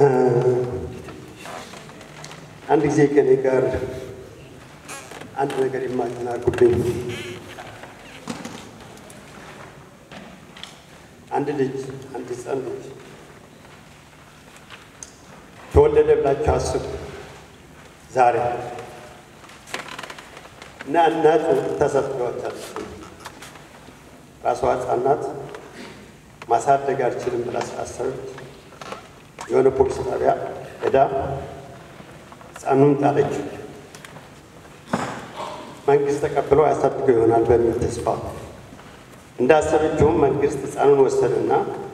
አንድ ጊዜ ከኔ ጋር አንድ ነገር ኢማጂን አድርጉልኝ። አንድ ልጅ አንድ ህፃን ልጅ ተወለደ ብላችሁ አስቡ። ዛሬ እና እናት ተሰጥቷታል። ራሷ ህፃናት ማሳደግ አልችልም ብላ ስላሰበች የሆነ ፖሊስ ጣቢያ ሄዳ ህፃኑን ጣለችው። መንግስት ተቀብሎ ያሳድገው ይሆናል በሚል ተስፋ እንዳሰበችውም መንግስት ህፃኑን ወሰደና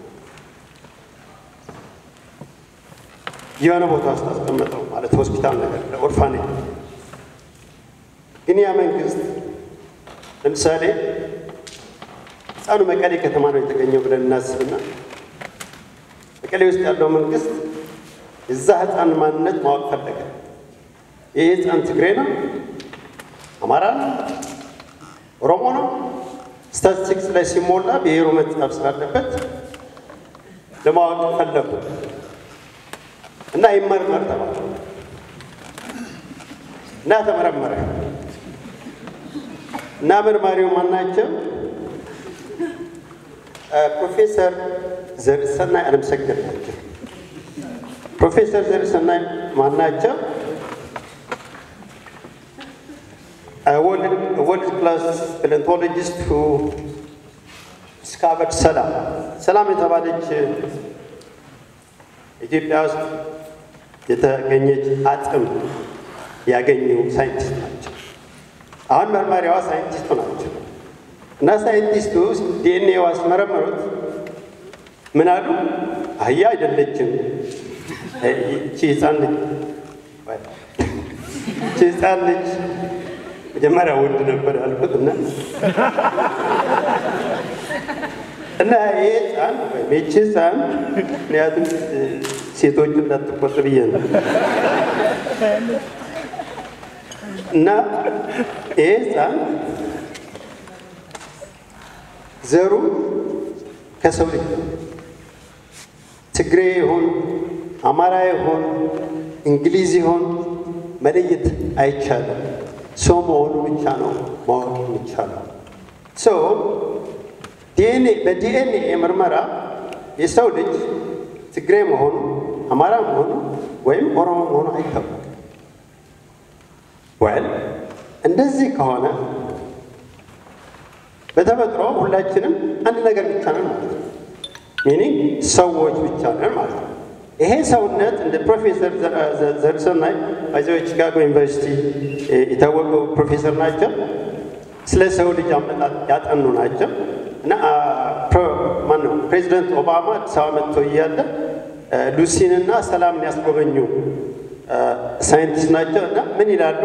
የሆነ ቦታ ውስጥ አስቀመጠው፣ ማለት ሆስፒታል ነገር ለኦርፋኔጅ። ግን ያ መንግስት ለምሳሌ ህፃኑ መቀሌ ከተማ ነው የተገኘው ብለን እናስብና መቀሌ ውስጥ ያለው መንግስት የዛ ህፃን ማንነት ማወቅ ፈለገ። ይህ ህፃን ትግሬ ነው፣ አማራ ነው፣ ኦሮሞ ነው። ስታቲስቲክስ ላይ ሲሞላ ብሔሩ መጻፍ ስላለበት ለማወቅ ፈለጉ እና ይመርመር ተባለ እና ተመረመረ እና መርማሪው ማናቸው? ፕሮፌሰር ዘርሰናይ አለምሰገድ ናቸው። ፕሮፌሰር ዘርሰናይ ማናቸው? ወርልድ ክላስ ፓሌንቶሎጂስት ሁ ዲስካቨርድ ሰላም ሰላም የተባለች ኢትዮጵያ ውስጥ የተገኘች አጥም ያገኙ ሳይንቲስት ናቸው። አሁን መርማሪዋ ሳይንቲስቱ ናቸው እና ሳይንቲስቱ ዲኤንኤ አስመረመሩት። ምን አሉ? አህያ አይደለችም ይቺ ህፃን ልጅ ይቺ ህፃን ልጅ መጀመሪያ ወንድ ነበር ያልኩት እና እና ይሄ ህፃን ወይም ይቺ ህፃን ምክንያቱም ሴቶቹ እንዳትቆጥ ብዬ ነው እና ይሄ ህፃን ዘሩ ከሰው ልጅ ነው። ትግሬ ይሁን አማራ ይሁን እንግሊዝ ይሁን መለየት አይቻልም። ሰው መሆኑ ብቻ ነው ማወቅ የሚቻለው። ሰው ዲኤንኤ በዲኤንኤ ምርመራ የሰው ልጅ ትግሬ መሆኑ አማራ መሆኑ ወይም ኦሮሞ መሆኑ አይታወቅም። ወል እንደዚህ ከሆነ በተፈጥሮ ሁላችንም አንድ ነገር ብቻ ነን ማለት ነው። ሚኒንግ ሰዎች ብቻ ነን ማለት ነው። ይሄ ሰውነት እንደ ፕሮፌሰር ዘርሰናይ ባይዘው ቺካጎ ዩኒቨርሲቲ የታወቁ ፕሮፌሰር ናቸው። ስለ ሰው ልጅ አመጣጥ ያጠኑ ናቸው እና ማነው ፕሬዚደንት ኦባማ አዲስ አበባ መጥቶ እያለ ሉሲንና ሰላምን ያስጎበኙ ሳይንቲስት ናቸው እና ምን ይላሉ?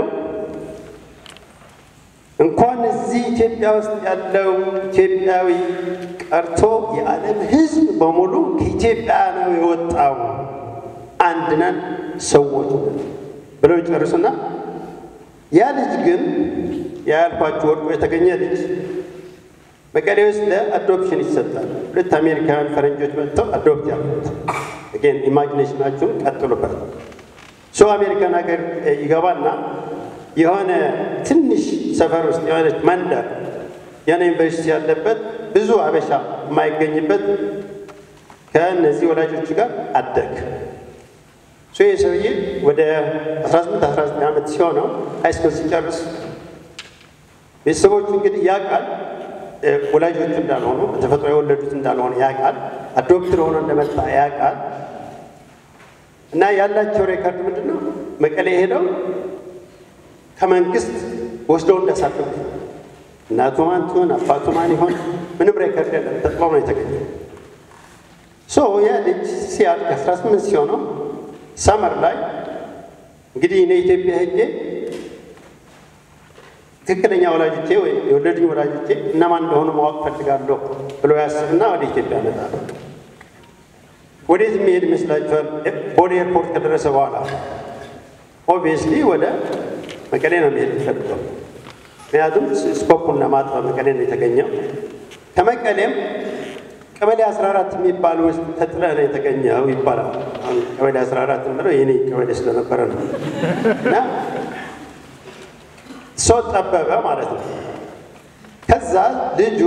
እንኳን እዚህ ኢትዮጵያ ውስጥ ያለው ኢትዮጵያዊ ቀርቶ የዓለም ሕዝብ በሙሉ ከኢትዮጵያ ነው የወጣው፣ አንድ ነን፣ ሰዎች ነን ብለው ይጨርሱና ያ ልጅ ግን ያልኳችሁ ወድቆ የተገኘ ልጅ መቀሌ ውስጥ ለአዶፕሽን ይሰጣል። ሁለት አሜሪካውያን ፈረንጆች መጥተው አዶፕት ያሉት ግን ኢማጂኔሽናችሁን ቀጥሉበት። ሰው አሜሪካን ሀገር ይገባና የሆነ ትንሽ ሰፈር ውስጥ የሆነች መንደር የሆነ ዩኒቨርሲቲ ያለበት ብዙ አበሻ የማይገኝበት ከእነዚህ ወላጆች ጋር አደግ ሶ ይህ ሰውዬ ወደ 18 19 ዓመት ሲሆነው ሃይስኩል ሲጨርስ ቤተሰቦቹ እንግዲህ ያውቃል ወላጆቹ እንዳልሆኑ በተፈጥሮ የወለዱት እንዳልሆነ ያውቃል። አዶፕትድ ሆኖ እንደመጣ ያውቃል። እና ያላቸው ሬከርድ ምንድን ነው? መቀሌ ሄደው ከመንግስት ወስደው እንዳሳደጉ እናቱ ማን ትሆን አባቱ ማን ይሆን ምንም ሬከርድ የለም። ተጥሎ ነው የተገኘው። ሶ ያ ልጅ ሲያድግ 18 ሲሆነው ሰመር ላይ እንግዲህ እኔ ኢትዮጵያ ሄጄ ትክክለኛ ወላጆቼ ወይም የወለዱኝ ወላጆቼ እነማን እንደሆኑ ማወቅ ፈልጋለሁ ብሎ ያስብና ወደ ኢትዮጵያ መጣል። ወዴት የሚሄድ ይመስላችኋል? ቦሌ ኤርፖርት ከደረሰ በኋላ ኦብቪየስሊ ወደ መቀሌ ነው የሚሄድ የሚፈልገው። ምክንያቱም ስኮፑን ለማጥበብ መቀሌ ነው የተገኘው። ከመቀሌም ቀበሌ 14 የሚባል ውስጥ ተጥለህ ነው የተገኘው ይባላል። አሁን ቀበሌ 14 የምለው የኔ ቀበሌ ስለነበረ ነው። እና ሰው ጠበበ ማለት ነው። ከዛ ልጁ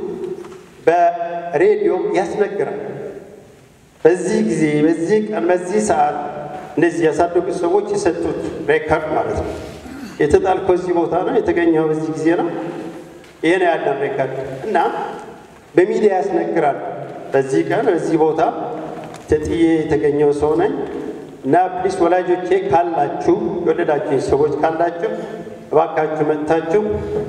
በሬዲዮ ያስነግራል። በዚህ ጊዜ፣ በዚህ ቀን፣ በዚህ ሰዓት እንደዚህ ያሳደጉት ሰዎች የሰጡት ሬከርድ ማለት ነው። የተጣልከው እዚህ ቦታ ነው፣ የተገኘው በዚህ ጊዜ ነው። ይሄ ነው ያለን ሬከርድ እና በሚዲያ ያስነግራል። በዚህ ቀን በዚህ ቦታ ተጥዬ የተገኘው ሰው ነኝ እና ፕሊስ ወላጆቼ ካላችሁ የወለዳችሁ ሰዎች ካላችሁ እባካችሁ መጥታችሁ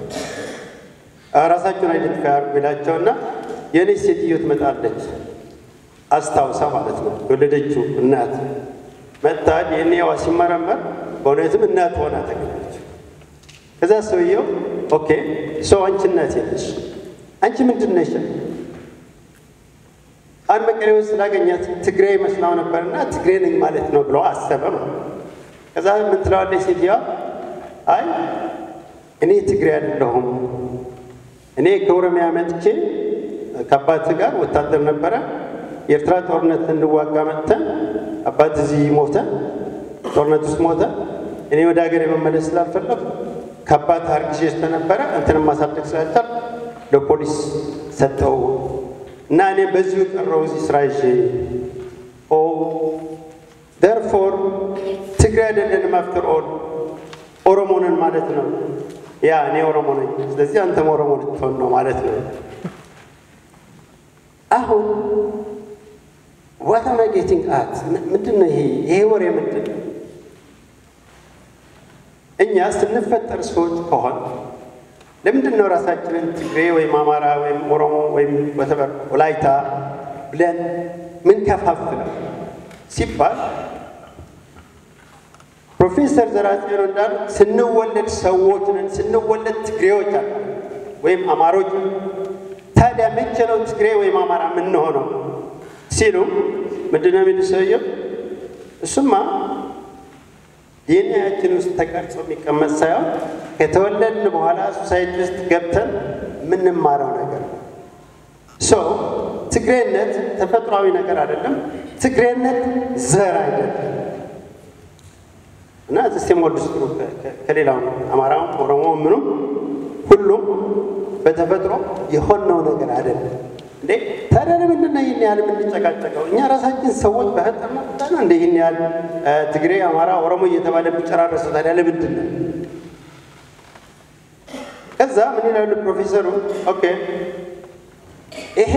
ራሳችሁን አይደንቲፋይ አድርጉ ይላቸውና የእኔ ሴትዮ ትመጣለች አስታውሳ ማለት ነው። የወለደችው እናት መጥታ ዲኤንኤዋ ሲመረመር በእውነትም እናት ሆና ተገኘች። ከዛ ሰውየው ኦኬ ሰው አንቺ እናት የለሽ አንቺ ምንድን ነሽ? አንድ መቀሌ ውስጥ ስላገኛት ትግሬ መስላው ነበርና ትግሬ ነኝ ማለት ነው ብሎ አሰበ ነው። ከዛ ምን ትለዋለች ሴትዮዋ? አይ እኔ ትግሬ አይደለሁም እኔ ከኦሮሚያ መጥቼ ከአባት ጋር ወታደር ነበረ። የኤርትራ ጦርነት እንዋጋ መጥተን አባት እዚህ ሞተ፣ ጦርነት ውስጥ ሞተ። እኔ ወደ ሀገር የመመለስ ስላልፈለግ ከአባት አርግዤ ስለነበረ እንትንም ማሳደግ ስላልቻል ለፖሊስ ሰጠው እና እኔ በዚሁ ቀረው እዚህ ስራ ይዤ ኦ ደርፎር ትግሬ አይደለንም አፍተር ኦል ኦሮሞ ነን ማለት ነው። ያ እኔ ኦሮሞ ነኝ፣ ስለዚህ አንተም ኦሮሞ ልትሆን ነው ማለት ነው። አሁን ዋት አም አይ ጌቲንግ አት ምንድን ነው ይሄ ይሄ ወሬ ምንድን ነው? እኛ ስንፈጠር ሰዎች ከሆን ለምንድን ነው ራሳችንን ትግሬ ወይም አማራ ወይም ኦሮሞ ወይም ወተበር ወላይታ ብለን ምን ከፋፍለው ሲባል ፕሮፌሰር ዘራጽዮን እንዳሉ ስንወለድ ሰዎች ነን፣ ስንወለድ ትግሬዎች አለ ወይም አማሮች። ታዲያ መቼ ነው ትግሬ ወይም አማራ የምንሆነው ሲሉ ምንድን ነው የሚሉ ሰውየው? እሱማ ዲኤንኤያችን ውስጥ ተቀርጾ የሚቀመጥ ሳይሆን ከተወለድን በኋላ ሶሳይቲ ውስጥ ገብተን የምንማረው ነገር ነው። ሶ ትግሬነት ተፈጥሯዊ ነገር አይደለም። ትግሬነት ዘር አይደለም። እና ስቴም ወርድ ውስጥ ከሌላው አማራው፣ ኦሮሞ፣ ምኑም ሁሉም በተፈጥሮ የሆነው ነገር አይደለም። እንዴ ታዲያ ለምንድን ነው ይህን ያህል የምንጨቃጨቀው? እኛ ራሳችን ሰዎች በፈጠርነው ቁጣ ነው እንደ ይህን ያህል ትግሬ፣ አማራ፣ ኦሮሞ እየተባለ የሚጨራረሰው ታዲያ ለምንድን ነው? ከዛ ምን ይላሉ ፕሮፌሰሩ? ኦኬ ይሄ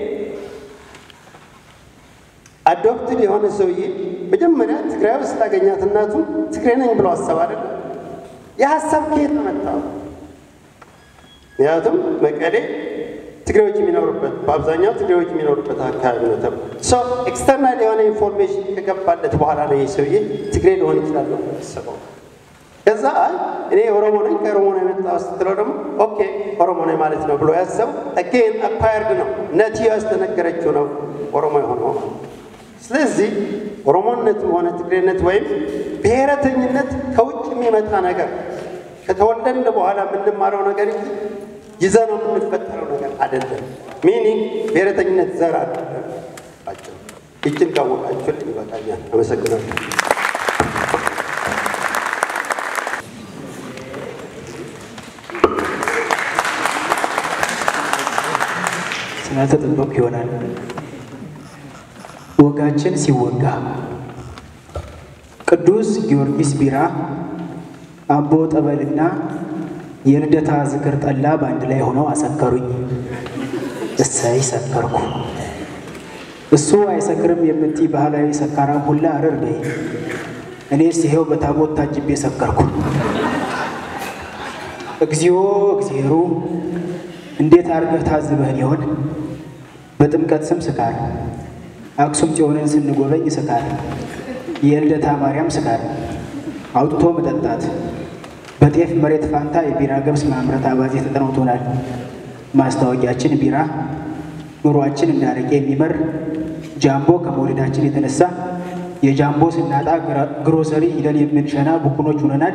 አዶፕትድ የሆነ ሰውዬ መጀመሪያ ትግራይ ውስጥ ላገኛት እናቱ ትግሬ ነኝ ብሎ አሰብ አይደለም። የሀሳብ ከየት መጣው? ምክንያቱም መቀሌ ትግሬዎች የሚኖሩበት በአብዛኛው ትግሬዎች የሚኖሩበት አካባቢ ነው ተብሎ ሰው ኤክስተርናል የሆነ ኢንፎርሜሽን ከገባለት በኋላ ነው ይህ ሰውዬ ትግሬ ሊሆን ይችላል ነው ያሰበው። ከዛ እኔ ኦሮሞ ነኝ ከኦሮሞ ነው የመጣው ስትለው ደግሞ ኦኬ ኦሮሞ ነኝ ማለት ነው ብሎ ያሰበው አጌን አፓየርድ ነው ነቲ ያስተነገረችው ነው ኦሮሞ የሆነው ስለዚህ ኦሮሞነትም ሆነ ትግሬነት ወይም ብሔረተኝነት ከውጭ የሚመጣ ነገር ከተወለድን በኋላ የምንማረው ነገር እንጂ ይዘነው የምንፈጠረው ነገር አይደለም። ሚኒንግ ብሔረተኝነት ዘር አይደለም። ባጭሩ ይችን ካወቃችሁልኝ ይበቃኛል። አመሰግናለሁ። ስላልተጠበቅኩ ይሆናል። ወጋችን ሲወጋ ቅዱስ ጊዮርጊስ ቢራ፣ አቦ ጠበልና የልደታ ዝክር ጠላ በአንድ ላይ ሆነው አሰከሩኝ። እሰይ ሰከርኩ። እሱ አይሰክርም የምትይ ባህላዊ ሰካራም ሁላ አረር በይ። እኔስ ይሄው በታቦት ታጅቤ ሰከርኩ። እግዚኦ እግዚአብሔሩ እንዴት አድርገህ ታዝበህን ይሆን? በጥምቀት ስም ስካር፣ አክሱም ጽዮንን ስንጎበኝ ስካር፣ የልደታ ማርያም ስካር፣ አውጥቶ መጠጣት፣ በጤፍ መሬት ፋንታ የቢራ ገብስ ማምረት አባዜ ተጠናውቶናል። ማስታወቂያችን ቢራ፣ ኑሯችን እንዳረቄ የሚመር ጃምቦ ከመውለዳችን የተነሳ የጃምቦ ስናጣ ግሮሰሪ ሂደን የምንሸና ቡኩኖች ሆነናል።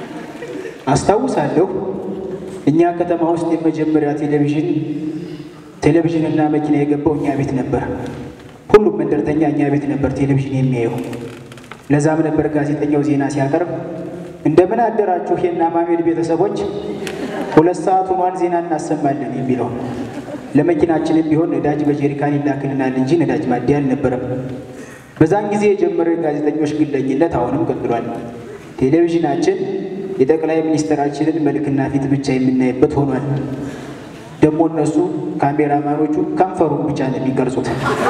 አስታውሳለሁ እኛ ከተማ ውስጥ የመጀመሪያ ቴሌቪዥን ቴሌቪዥንና መኪና የገባው እኛ ቤት ነበር። ሁሉም መንደርተኛ እኛ ቤት ነበር ቴሌቪዥን የሚያየው። ለዛም ነበር ጋዜጠኛው ዜና ሲያቀርብ እንደምን አደራችሁ የእነ አማኑኤል ቤተሰቦች፣ ሁለት ሰዓት ሆኗል፣ ዜና እናሰማለን የሚለው። ለመኪናችንም ቢሆን ነዳጅ በጀሪካን ይላክልናል እንጂ ነዳጅ ማደያ አልነበረም። በዛን ጊዜ የጀመረው የጋዜጠኞች ግለኝነት አሁንም ቀጥሏል። ቴሌቪዥናችን የጠቅላይ ሚኒስትራችንን መልክና ፊት ብቻ የምናይበት ሆኗል። ደግሞ እነሱ ካሜራማኖቹ ከንፈሩን ብቻ ነው የሚቀርጹት።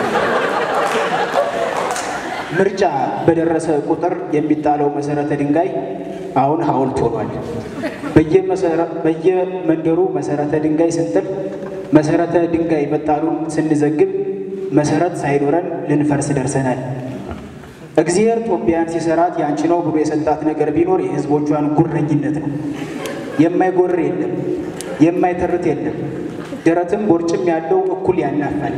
ምርጫ በደረሰ ቁጥር የሚጣለው መሰረተ ድንጋይ አሁን ሐውልት ሆኗል። በየመንደሩ መሰረተ ድንጋይ ስንጥል መሰረተ ድንጋይ መጣሉን ስንዘግብ መሰረት ሳይኖረን ልንፈርስ ደርሰናል። እግዚአብሔር ጦቢያን ሲሰራት ያንቺ ነው ብሎ የሰጣት ነገር ቢኖር የሕዝቦቿን ጉረኝነት ነው። የማይጎር የለም፣ የማይተርት የለም። ደረትም ቦርጭም ያለው እኩል ያናፋል።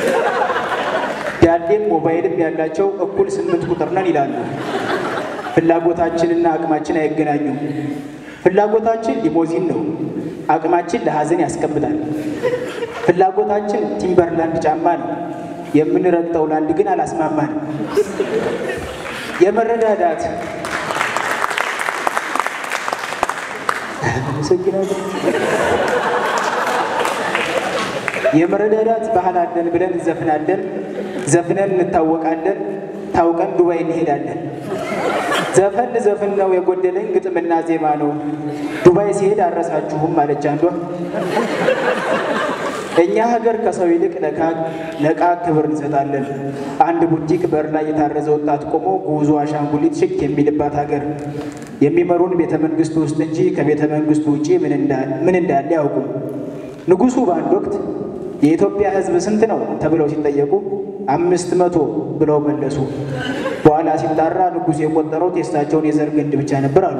ዳሌም ሞባይልም ያላቸው እኩል ስምንት ቁጥር ነን ይላሉ። ፍላጎታችንና አቅማችን አይገናኙም። ፍላጎታችን ሊሞዚን ነው፣ አቅማችን ለሐዘን ያስቀምጣል። ፍላጎታችን ቲምበርላንድ ጫማ ነው፣ የምንረግጠው ላንድ ግን አላስማማንም። የመረዳዳት የመረዳዳት ባህል አለን ብለን እንዘፍናለን፣ ዘፍነን እንታወቃለን፣ ታውቀን ዱባይ እንሄዳለን። ዘፈን ዘፍን ነው የጎደለኝ ግጥምና ዜማ ነው፣ ዱባይ ሲሄድ አረሳችሁም አለች አንዷ። እኛ ሀገር ከሰው ይልቅ ለዕቃ ክብር እንሰጣለን። አንድ ቡቲክ በር ላይ የታረዘ ወጣት ቆሞ ጉዞ አሻንጉሊት ሽክ የሚልባት ሀገር የሚመሩን ቤተ መንግስቱ ውስጥ እንጂ ከቤተ መንግስቱ ውጪ ምን እንዳለ ያውቁም። ንጉሱ በአንድ ወቅት የኢትዮጵያ ሕዝብ ስንት ነው ተብለው ሲጠየቁ አምስት መቶ ብለው መለሱ። በኋላ ሲጣራ ንጉሱ የቆጠረው የእሳቸውን የዘር ግንድ ብቻ ነበር አሉ።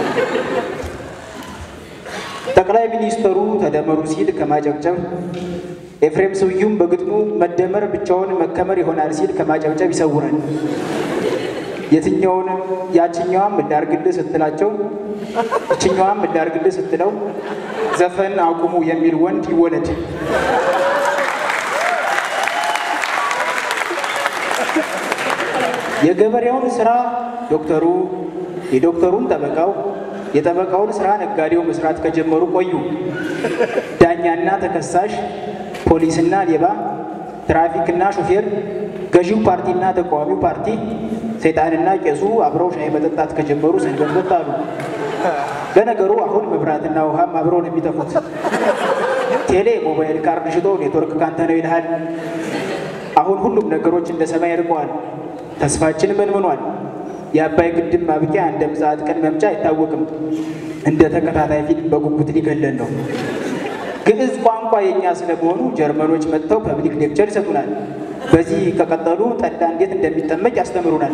ጠቅላይ ሚኒስተሩ ተደመሩ ሲል ከማጨብጨብ ኤፍሬም ስዩም በግጥሙ መደመር ብቻውን መከመር ይሆናል ሲል ከማጨብጨብ ይሰውራል። የትኛውንም ያችኛዋም እንዳርግልህ ስትላቸው እችኛዋም እንዳርግልህ ስትለው ዘፈን አቁሙ የሚል ወንድ ይወለድ። የገበሬውን ስራ ዶክተሩ፣ የዶክተሩን ጠበቃው፣ የጠበቃውን ስራ ነጋዴው መስራት ከጀመሩ ቆዩ። ዳኛና ተከሳሽ፣ ፖሊስና ሌባ፣ ትራፊክና ሹፌር፣ ገዢው ፓርቲና ተቃዋሚው ፓርቲ፣ ሰይጣንና ቄሱ አብረው ሻይ መጠጣት ከጀመሩ ሰንበትበት አሉ። ለነገሩ አሁን መብራትና ውሃም አብረው ነው የሚጠፉት። ቴሌ ሞባይል ካርድ ሽጦ ኔትወርክ ካንተ ነው ይልሃል። አሁን ሁሉም ነገሮች እንደ ሰማይ ርቀዋል። ተስፋችን መንምኗል። የአባይ ግድብ ማብቂያ እንደ ምጽአት ቀን መምጫ አይታወቅም። እንደ ተከታታይ ፊልም በጉጉት ሊገለን ነው። ግዕዝ ቋንቋ የእኛ ስለመሆኑ ጀርመኖች መጥተው ፐብሊክ ሌክቸር ይሰጡናል። በዚህ ከቀጠሉ ጠላ እንዴት እንደሚጠመቅ ያስተምሩናል።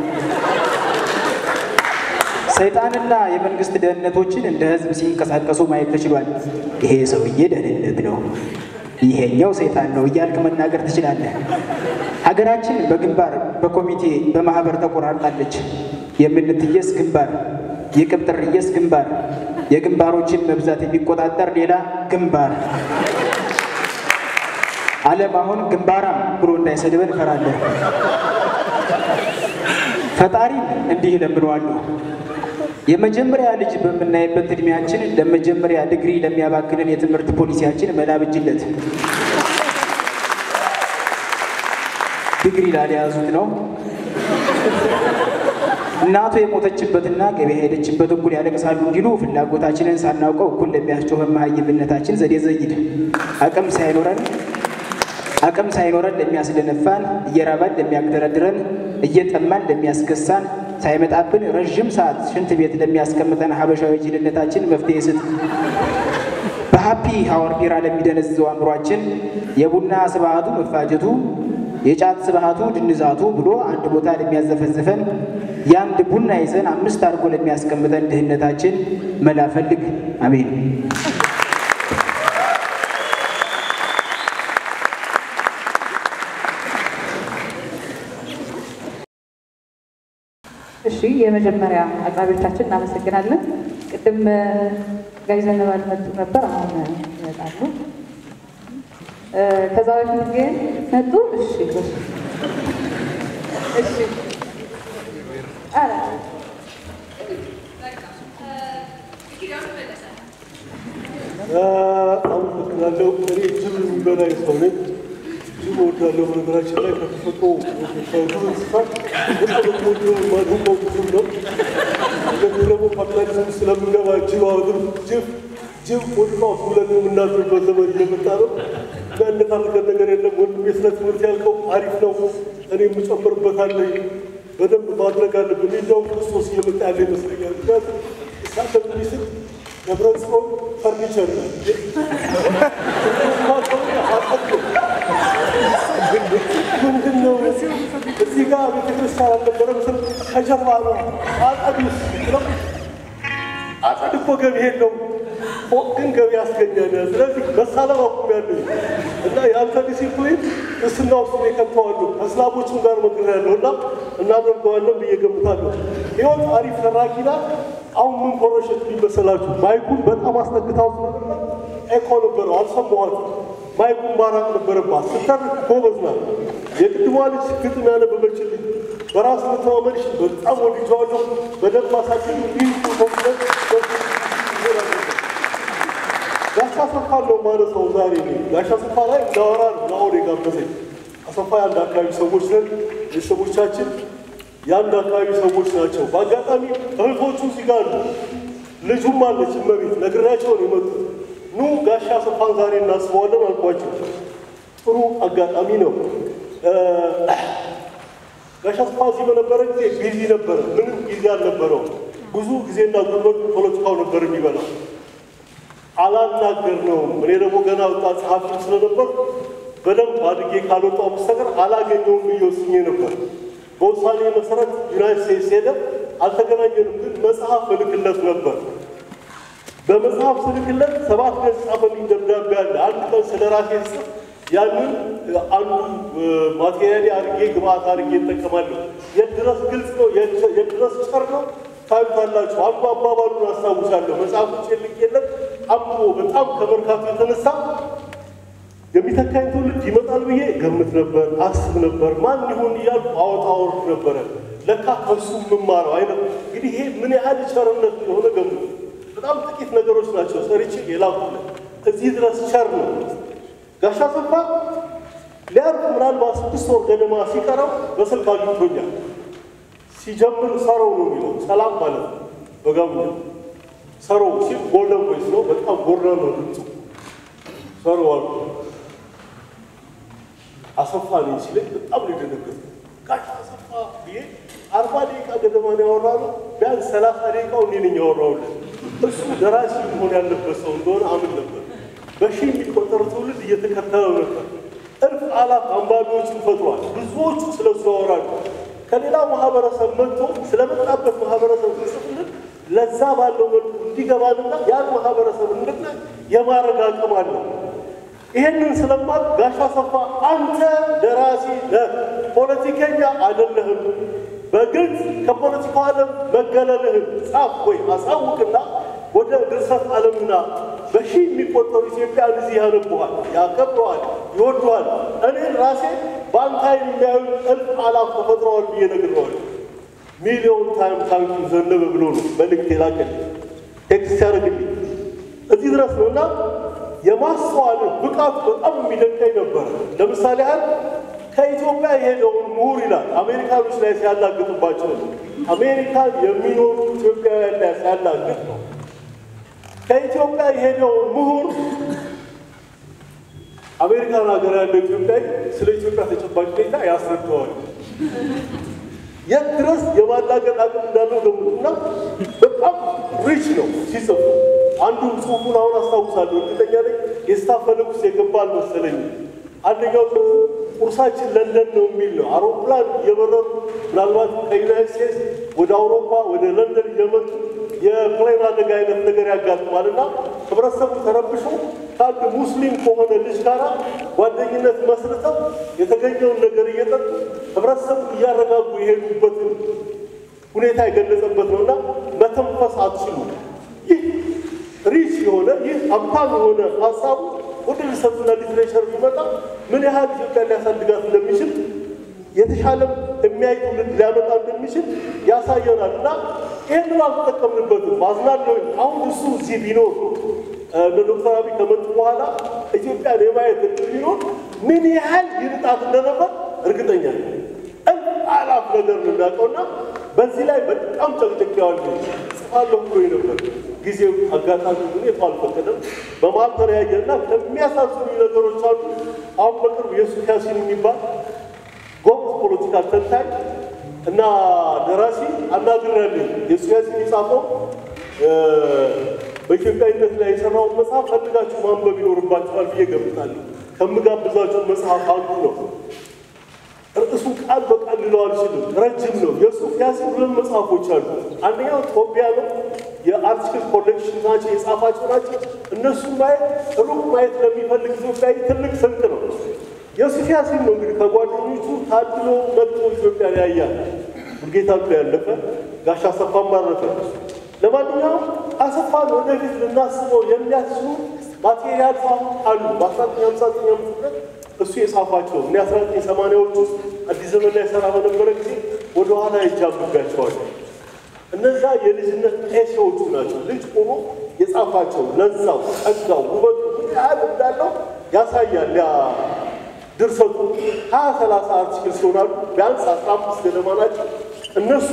ሰይጣንና የመንግስት ደህንነቶችን እንደ ህዝብ ሲንቀሳቀሱ ማየት ተችሏል። ይሄ ሰውዬ ደህንነት ነው፣ ይሄኛው ሰይጣን ነው እያልክ መናገር ትችላለህ። ሀገራችን በግንባር በኮሚቴ በማህበር ተቆራርጣለች። የምንትየስ ግንባር፣ የቅብጥርየስ ግንባር፣ የግንባሮችን መብዛት የሚቆጣጠር ሌላ ግንባር። ዓለም አሁን ግንባራም ብሎ እንዳይሰድበን እፈራለሁ። ፈጣሪን እንዲህ እለምነዋለሁ። የመጀመሪያ ልጅ በምናይበት እድሜያችን ለመጀመሪያ ዲግሪ ለሚያባክንን የትምህርት ፖሊሲያችን መላብጅለት ዲግሪ ላልያዙት ነው። እናቱ የሞተችበትና ገበያ ሄደችበት እኩል ያለቅሳሉ እንዲሉ ፍላጎታችንን ሳናውቀው እኩል ለሚያስጮህ መሀይምነታችን ዘዴ ዘይድ አቅም ሳይኖረን አቅም ሳይኖረን ለሚያስደነፋን እየራባን ለሚያግደረድረን እየጠማን ለሚያስገሳን ሳይመጣብን ረዥም ሰዓት ሽንት ቤት ለሚያስቀምጠን ሀበሻዊ ጅልነታችን መፍትሄ ስጥ። በሀፒ ሀወር ቢራ ለሚደነዝዘው አእምሯችን የቡና ስብዓቱ መፋጀቱ የጫት ስብዓቱ ድንዛቱ ብሎ አንድ ቦታ ለሚያዘፈዝፈን የአንድ ቡና ይዘን አምስት አድርጎ ለሚያስቀምጠን ድህነታችን መላ ፈልግ። አሜን። እሺ የመጀመሪያ አቅራቢዎቻችን እናመሰግናለን። ቅድም ጋዜጠኛ ባልመጡ ነበር፣ አሁን ይመጣሉ። ከዛ በፊት ግን መጡ። እሺ እሺ ኧረ አመሰግናለሁ። እኔ ጅብ የሚበላኝ ሰው ነኝ። ጅብ እወዳለሁ። በነገራችን ላይ ከተፈጥሮ ከዱር እንስሳት በጣም የምወደው የማደንቀው ጅብ ነው። እንደዚህ ደግሞ ካፒታሊዝም ስለምንገባ ጅብ አወድር ጅብ ጅብ ወድቃት ብለን የምናድርበት ዘመን እየመጣ ነው። የሚያነታርከን ነገር የለም። ወንድም የስነ ትምህርት ያልከው አሪፍ ነው። እኔ የምጨምርበታለሁ። በደንብ ማድረግ አለብን። እንዲያውም ክርስቶስ እየመጣ ያለ ይመስለኛል። ምክንያቱም እሳተ ሚስል ደብረ ጽዮን ፈርኒቸር ነው። ምንድን ነው እዚህ ጋር ቤተክርስቲያን አልነበረም ስል ከጀርባ ነው አጸዱስ ነው። አጸድ እኮ ገቢ የለው ፎቅ ግን ገቢ ያስገኛል። ስለዚህ መሳለም አቁም ያለኝ እና የአንተ ዲሲፕሊን እስና ውስጥ የከተዋለሁ ከእስላሞችም ጋር መግር ያለሁ እና እናደርገዋለን ብዬ ገምታለሁ። ህይወት አሪፍ ተራኪ ናት። አሁን ምን ኮረሸት ሊመሰላችሁ ማይኩን በጣም አስጠግታው ስለነበር ኤኮ ነበረው አልሰማኋትም። ማይኩን ማራቅ ነበረባት። ስተር ጎበዝ ናት። የቅድሟ ልጅ ግጥም ያነበበችልኝ በራስ መተማመንሽ በጣም ወድጀዋለሁ። በደንብ አሳድግ ይህ ኮንፊደንስ ጋሻ አሰፋ ነው ማነሳው ዛሬ እኔ ጋሻ አሰፋ ላይ እንዳወራ ነው ናሆር የጋበዘኝ። አሰፋ የአንድ አካባቢ ሰዎች ነን። ቤተሰቦቻችን የአንድ አካባቢ ሰዎች ናቸው። በአጋጣሚ እህቶቹ እዚህ ጋር አሉ። ልጁም አለች እመቤት ነግሬያቸው ነው የመጡት። ኑ ጋሻ አሰፋን ዛሬ እናስበዋለን አልኳቸው። ጥሩ አጋጣሚ ነው። ጋሻ አሰፋ እዚህ በነበረ ጊዜ ቢዚ ነበረ። ምንም ጊዜ አልነበረው። ብዙ ጊዜና ጉልበት ፖለቲካው ነበር የሚበላው። አላናገር ነው። እኔ ደግሞ ገና ወጣት ጸሐፊ ስለነበር በደንብ አድጌ ካልወጣው በስተቀር አላገኘውም ብዬ ወስኜ ነበር። በውሳኔ መሰረት ዩናይት ስቴትስ ሄደ። አልተገናኘንም፣ ግን መጽሐፍ እልክለት ነበር። በመጽሐፍ ስልክለት ሰባት ገጽ ጻፈልኝ ደብዳቤ አለ። አንድ ቀን ስለ ራሴ ስጽፍ ያንን አንዱ ማቴሪያል አድርጌ ግብአት አድርጌ እጠቀማለሁ። የት ድረስ ግልጽ ነው፣ የት ድረስ ቸር ነው ታዩታላችሁ። አንዱ አባባሉን አስታውሳለሁ። መጽሐፎች ልኬለት አምቦ በጣም ከመርካቱ የተነሳ የሚተካኝ ትውልድ ይመጣል ብዬ ገምት ነበር፣ አስብ ነበር። ማን ይሁን እያልኩ አወጣ አወርድ ነበረ። ለካ ከሱ የምማረው አይነት እንግዲህ ይሄ ምን ያህል ቸርነት እንደሆነ ገምቱ። በጣም ጥቂት ነገሮች ናቸው ሰርቼ የላኩለት እዚህ ድረስ ቸር ነው። ጋሻ አሰፋ ሊያርፍ ምናልባት ስድስት ወር ገደማ ሲቀረው በስልክ አግኝቶኛል። ሲጀምር ሰሮው ነው የሚለው ሰላም ማለት ነው በጋምኛ ሰሮው ሲል ጎልደን ቮይስ ነው። በጣም ጎራ ነው ድምፁ። ሰሮው አልኩ አሰፋ ነኝ ሲለኝ በጣም ነው የደነገጥኩት። ጋሽ አሰፋ ብዬ አርባ ደቂቃ ገደማ ነው ያወራነው። ቢያንስ ሰላሳ ደቂቃው እኔ ነኝ ያወራሁለት። እሱ ደራሲ መሆን ያለበት ሰው እንደሆነ አምን ነበር። በሺህ የሚቆጠር ትውልድ እየተከተለው ነበር። እልፍ አላፍ አንባቢዎችን ፈጥሯል። ብዙዎቹ ስለሱ ያወራሉ። ከሌላ ማህበረሰብ መጥቶ ስለመጣበት ማህበረሰብ ጽፍልን ለዛ ባለው መልኩ እንዲገባንና ያን ማህበረሰብ እንድናይ የማድረግ አቅም አለው። ይህንን ስለማት ጋሻ አሰፋ አንተ ደራሲ ነህ፣ ፖለቲከኛ አይደለህም። በግልጽ ከፖለቲካው ዓለም መገለልህን ጻፍ ወይ አሳውቅና ወደ ድርሰት ዓለምና በሺህ የሚቆጠሩ ኢትዮጵያን እዚህ ያነቡሃል፣ ያከብረዋል፣ ይወደዋል። እኔን ራሴ በአንተ ዓይን የሚያዩ እልፍ አላፍ ተፈጥረዋል ብዬ ነግረዋለሁ። ሚሊዮን ታይም ታንኪ ዘነበ ብሎ ነው መልእክት የላከልኝ ቴክስት ያደርግልኝ እዚህ ድረስ ነው እና የማስተዋል ብቃቱ በጣም የሚደንቀኝ ነበር። ለምሳሌ ያህል ከኢትዮጵያ የሄደውን ምሁር ይላል አሜሪካኖች ላይ ሲያላግጥባቸው ነው። አሜሪካን የሚኖሩ ኢትዮጵያውያን ላይ ሲያላግጥ ነው። ከኢትዮጵያ የሄደውን ምሁር አሜሪካን ሀገር ያለው ኢትዮጵያዊ ስለ ኢትዮጵያ ተጨባጭ ሁኔታ ያስረዳዋል። የት ድረስ የማላገጥ አቅም እንዳለው ገምቱና በጣም ሪች ነው ሲጽፉ። አንዱን ጽሁፉን አሁን አስታውሳለሁ፣ እርግጠኛ ነኝ የስታፈለግ ውስጥ የገባ አልመሰለኝ። አንደኛው ጽሁፉ ቁርሳችን ለንደን ነው የሚል ነው። አውሮፕላን እየበረሩ ምናልባት ከዩናይት ስቴትስ ወደ አውሮፓ ወደ ለንደን እየመጡ የፕሌን አደጋ አይነት ነገር ያጋጥማልና ህብረተሰቡ ተረብሾ ከአንድ ሙስሊም ከሆነ ልጅ ጋር ጓደኝነት መስርተው የተገኘውን ነገር እየጠጡ ህብረተሰቡ እያረጋጉ የሄዱበትን ሁኔታ የገለጸበት ነውና መተንፈስ አትችሉ። ይህ ሪች የሆነ ይህ ሀብታም የሆነ ሀሳቡ ወደ ሪሰርችና ሊትሬቸር ቢመጣ ምን ያህል ኢትዮጵያ ሊያሳድጋት እንደሚችል የተሻለም የሚያይ ትውልድ ሊያመጣ እንደሚችል ያሳየናል እና ይህንን አልተጠቀምንበትም። አዝናለሁ። አሁን እሱ እዚህ ቢኖር እነ ዶክተር አብይ ከመጡ በኋላ ኢትዮጵያን የማየት እድል ቢኖር ምን ያህል ይርጣት እንደነበር እርግጠኛ ነኝ። አላፍ ነገር ነው የሚያውቀውና በዚህ ላይ በጣም ጨቅጨቄዋለሁ። ጽፋለሁ ብሎ ነበር። ጊዜው አጋጣሚ ሁኔታው አልፈቀደም። በመሀል ተለያየና ከሚያሳዝኑ ነገሮች አሉ። አሁን በቅርብ የሱፍ ያሲን የሚባል ጎበዝ ፖለቲካል ተንታኝ እና ደራሲ አናግሬያለሁ። የሱፍ ያሲን የጻፈው በኢትዮጵያዊነት ላይ የሰራውን መጽሐፍ ፈልጋችሁ ማንበብ ይኖርባችኋል ብዬ ገምታለሁ። ከምጋብዛችሁ መጽሐፍ አንዱ ነው። ርዕሱ ቃል በቃል ልለው አልችልም፣ ረጅም ነው። የሱፍ ያሲን ሁለት መጽሐፎች አሉ። አንደኛው ጦቢያ ነው፣ የአርቲክል ኮሌክሽን ናቸው፣ የጻፋቸው ናቸው። እነሱን ማየት ሩቅ ማየት ለሚፈልግ ኢትዮጵያዊ ትልቅ ስንቅ ነው። የሱፍ ያሲን ነው እንግዲህ ከጓደኞቹ ታድሎ መጥቶ ኢትዮጵያ ያያል። ሙልጌታ ብሎ ያለፈ ጋሽ አሰፋም አረፈ። ለማንኛውም አሰፋን ወደፊት ልናስበው የሚያስችሉ ማቴሪያል አሉ። በ1959 ዓ ም እሱ የጻፋቸው እኔ 1980ዎች ውስጥ አዲስ ዘመን ላይ ሰራ በነበረ ጊዜ ወደ ኋላ ይጃብጋቸዋል። እነዛ የልጅነት ኤሴዎቹ ናቸው። ልጅ ሆኖ የጻፋቸው ለዛው፣ ጸጋው፣ ውበቱ ምን ያህል እንዳለው ያሳያል። ያ ድርሰቱ ሀያ ሰላሳ አርቲክል ሲሆናሉ ቢያንስ አስራ አምስት ገደማ ናቸው። እነሱ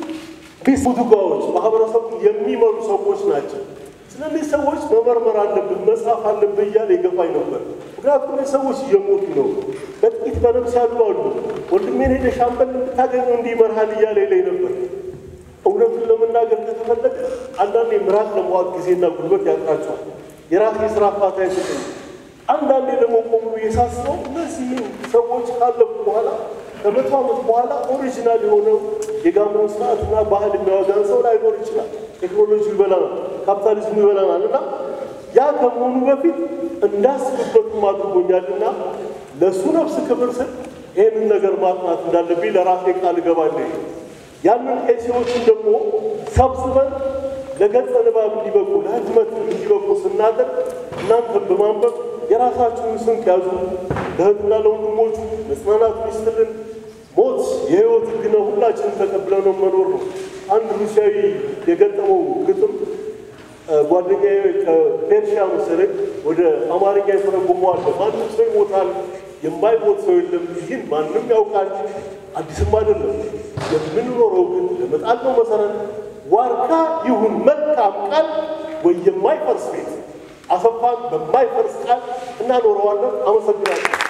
ቢስ ቡድጓዎች ማህበረሰቡን የሚመሩ ሰዎች ናቸው። ስለዚህ ሰዎች መመርመር አለብን መጻፍ አለብን እያለ ይገፋኝ ነበር። ምክንያቱም ሰዎች እየሞቱ ነው። በጥቂት በነፍስ ያሉ አሉ። ወንድሜን ሄደ ሻምበል ብታገኘው እንዲህ ይመርሃል እያለ ይለኝ ነበር። እውነቱን ለመናገር ከተፈለገ አንዳንዴ ምራት ለመዋጥ ጊዜና ጉልበት ያጥራቸዋል። የራሴ የስራ ፋታ አይሰጠኝ። አንዳንዴ ደግሞ ቆሙ የሳስበው እነዚህ ሰዎች ካለፉ በኋላ ከመቶ ዓመት በኋላ ኦሪጂናል የሆነው የጋሞን ስርዓትና ባህል የሚያወጋን ሰው ላይኖር ይችላል። ቴክኖሎጂ ይበላናል፣ ካፒታሊዝሙ ይበላናል እና ያ ከመሆኑ በፊት እንዳስብበትም አድርጎኛልና ለእሱ ነፍስ ክብር ስል ይህንን ነገር ማጥናት እንዳለብኝ ለራሴ ቃል እገባለሁ። ያንን ኤሴዎችን ደግሞ ሰብስበን ለገጸ ንባብ እንዲበቁ ለህትመት እንዲበቁ ስናደርግ እናንተን በማንበብ የራሳችሁን ስንቅ ያዙ። ለእህትና ለወንድሞቹ መጽናናት ይስጥልን። ሞት የህይወት ህግ ነው። ሁላችንም ተቀብለነው መኖር ነው። አንድ ሩሲያዊ የገጠመው ግጥም ጓደኛዬ ከፔርሺያ መሰለኝ ወደ አማርኛ የተረጎመዋል። ማንም ሰው ይሞታል፣ የማይሞት ሰው የለም። ይህን ማንም ያውቃል፣ አዲስም አይደለም። የምንኖረው ግን ለመጣልነው መሰረት ዋርካ ይሁን መልካም ቃል ወይ የማይፈርስ ቤት አሰፋን በማይፈርስ ቃል እናኖረዋለን። አመሰግናለሁ።